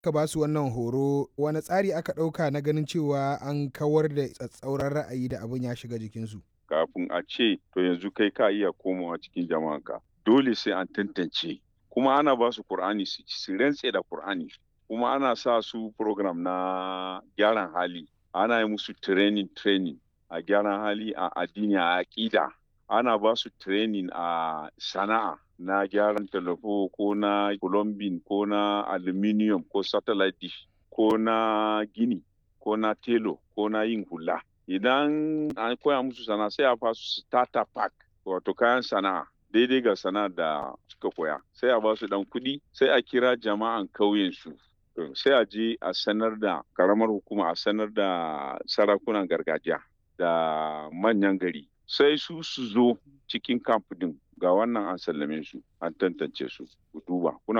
Ka ba su wannan horo wani tsari aka ɗauka na ganin cewa an kawar da tsatsauran ra'ayi da abin ya shiga jikinsu. Kafin a ce to yanzu kai ka iya komawa cikin jama'anka dole sai an tantance kuma ana ba su Kur'ani su rantse da Kur'ani kuma ana sa su program na gyaran hali ana yi musu training training a gyaran hali a addini a aƙida ana ba su training a sana'a na gyaran talafo ko na plumbing ko na aluminium ko satellite dish ko na gini ko na telo ko na yin hula idan an koya musu sana'a sai a fasu starter pack wato kayan sana'a daidai ga sana'a da suka koya sai a ba su dan kuɗi sai a kira jama'an kauyen su sai a je a sanar da karamar hukuma a sanar da sarakunan gargajiya da manyan gari sai su su zo cikin camp din ga wannan an sallame su an tantance su ku duba kuna